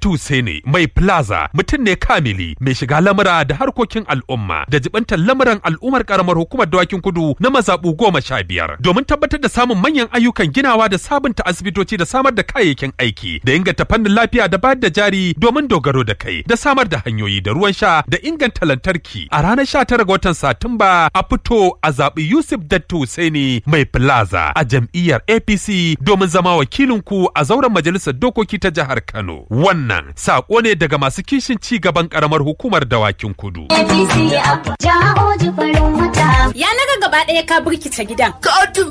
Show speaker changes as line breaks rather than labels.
Dattu Sene mai plaza mutum ne kamili mai shiga lamura da harkokin al'umma da jibantar lamuran al'ummar karamar hukumar dawakin kudu na mazaɓu goma sha biyar domin tabbatar da samun manyan ayyukan ginawa da sabunta asibitoci da samar da kayayyakin aiki da inganta fannin lafiya da bayar da jari domin dogaro da kai da samar da hanyoyi da ruwan sha da inganta lantarki a ranar 19 ga watan Satumba a fito a zaɓi Yusuf Dattu Sene mai plaza a jam'iyyar APC domin zama wakilinku a zauren majalisar dokoki ta jihar Kano. Wannan sako ne daga masu kishin ci gaban karamar hukumar dawakin kudu.
APC a jawo farin wata.
Ya naga gaba ɗaya ka burkice gidan.
Katin